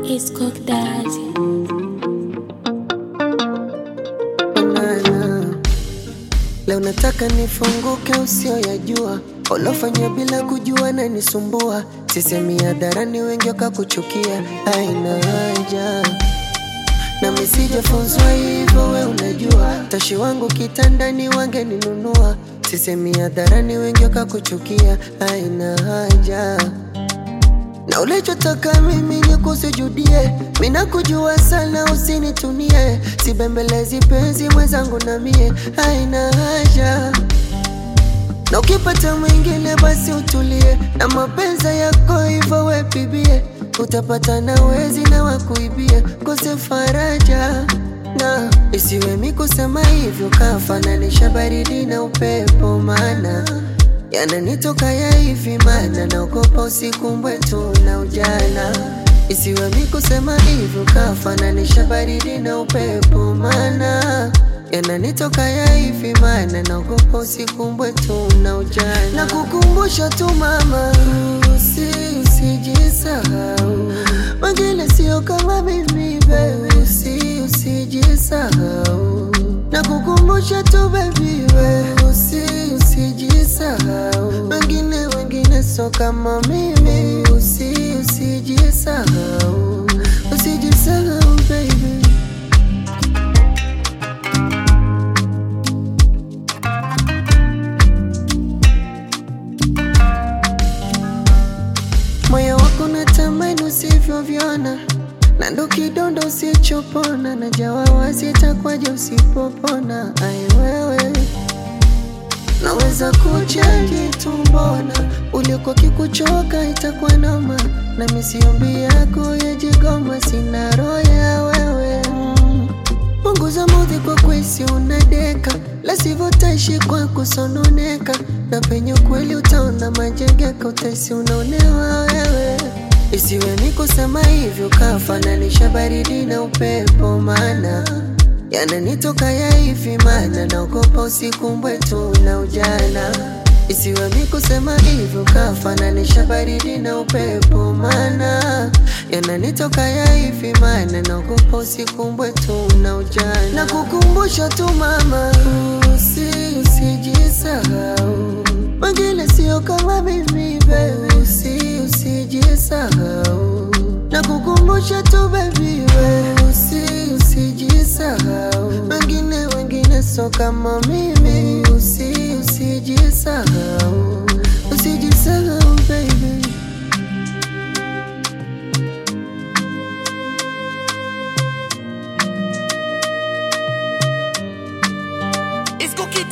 It's Cook Daddy. Banana. Leo nataka nifunguke usioyajua ulofanya bila kujua na nisumbua sisemi hadharani wengi wakakuchukia aina haja nami sijafunzwa hivyo we unajua tashi wangu kitandani wangeninunua sisemi hadharani wengi wakakuchukia aina haja na ulichotaka mimi ni kusujudie, mina kujua sana, usinitunie, sibembelezi penzi mwenzangu na mie, haina haja na ukipata mwingine basi utulie, na mapenzi yako hivyo wepibie, utapata na wezi na wakuibie, kose faraja na isiwe mi kusema hivyo, kafananisha baridi na upepo, maana yananitoka ya hivi, maana naogopa usiku mbwetu na ujana. Isiwe mi kusema hivyo, kafananisha baridi na upepo, maana yananitoka ya hivi, maana naogopa usiku mbwetu na ujana. Na kukumbusha tu mama, usi usijisahau, wengine sio kama mimi baby, usi usijisahau na kukumbusha tu baby, we usi usijisahau, wengine wengine so kama mimi, usi usijisahau, usijisahau baby. moyo wako natamani usivyovyona na ndo kidondo usichopona na jawa wazi itakwaje usipopona ai wewe naweza kuchaji tumbona uliko kikuchoka itakuwa noma na misiombi yako yajigoma sina roho ya wewe mm. punguza mudhi kwa kwesi unadeka lasivyo taishi kwa kusononeka na penye kweli utaona majengeka utaisi unaonewa wewe isiwe ni kusema hivyo kafananisha baridi na upepo maana yananitoka ya hivi maana naogopa usiku mbwetu na ujana isiwe mi kusema hivyo kafananisha baridi na upepo maana yananitoka ya hivi maana naogopa usiku mbwetu na ujana na kukumbusha tu mama usi usijisahau wengine sio kama mimi baby usi usijisahau na kukumbusha tu baby we usi usijisahau wengine wengine so kama mimi usi usijisahau usijisahau baby It's Cookie